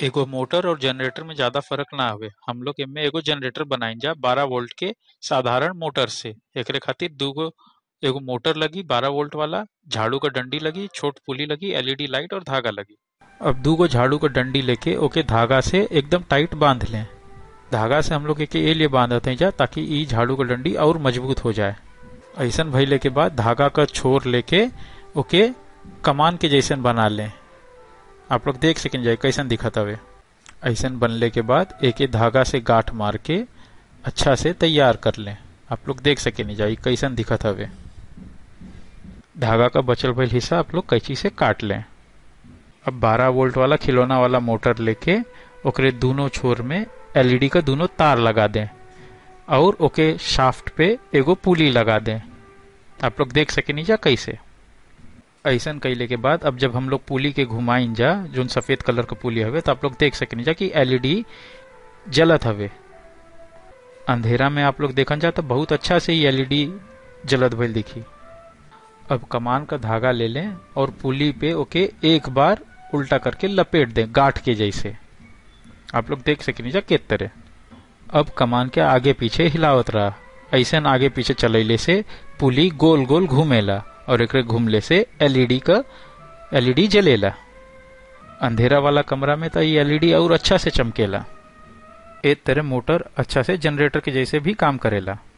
एगो मोटर और जनरेटर में ज्यादा फर्क ना हवे हम लोग एमे एगो जनरेटर बनाइन जा 12 वोल्ट के साधारण मोटर से एकरे खातिर दूगो एगो मोटर लगी 12 वोल्ट वाला झाड़ू का डंडी लगी छोट पुली लगी एलईडी लाइट और धागा लगी अब दूगो झाड़ू का डंडी लेके ओके धागा से एकदम टाइट बांध लें धागा से हम लोग एके ए लिए बांधते हैं जा ताकि ई झाड़ू का डंडी और मजबूत हो जाए ऐसन भइले के बाद धागा का छोर लेके ओके कमान के जैसन बना लें आप लोग देख सकें जाए कैसन दिखत हवे ऐसन बनले के बाद एक धागा से गांठ मार के अच्छा से तैयार कर लें आप लोग देख सके नहीं जाए कैसन दिखत हवे धागा का बचल भइल हिस्सा आप लोग कैंची से काट लें अब 12 वोल्ट वाला खिलौना वाला मोटर लेके ओकरे दोनों छोर में एलईडी का दोनों तार लगा दें और ओके शाफ्ट पे एगो पुली लगा दें आप लोग देख सके नहीं जा कैसे ऐसन कैले के बाद अब जब हम लोग पुली के घुमाइन जा जो सफेद कलर का पुली हवे तो आप लोग देख सके नहीं जा कि एलईडी जलत हवे अंधेरा में आप लोग देखन जा तो बहुत अच्छा से ही एलईडी जलत भइल दिखी अब कमान का धागा ले लें और पुली पे ओके एक बार उल्टा करके लपेट दें गांठ के जैसे आप लोग देख सके नहीं जा किस तरह अब कमान के आगे पीछे हिलावत रहा ऐसे आगे पीछे चलैले से पुली गोल गोल घूमेला और एक घूमले से एलईडी का एलईडी जलेला अंधेरा वाला कमरा में तो ये एलईडी और अच्छा से चमकेला एक तरह मोटर अच्छा से जनरेटर के जैसे भी काम करेला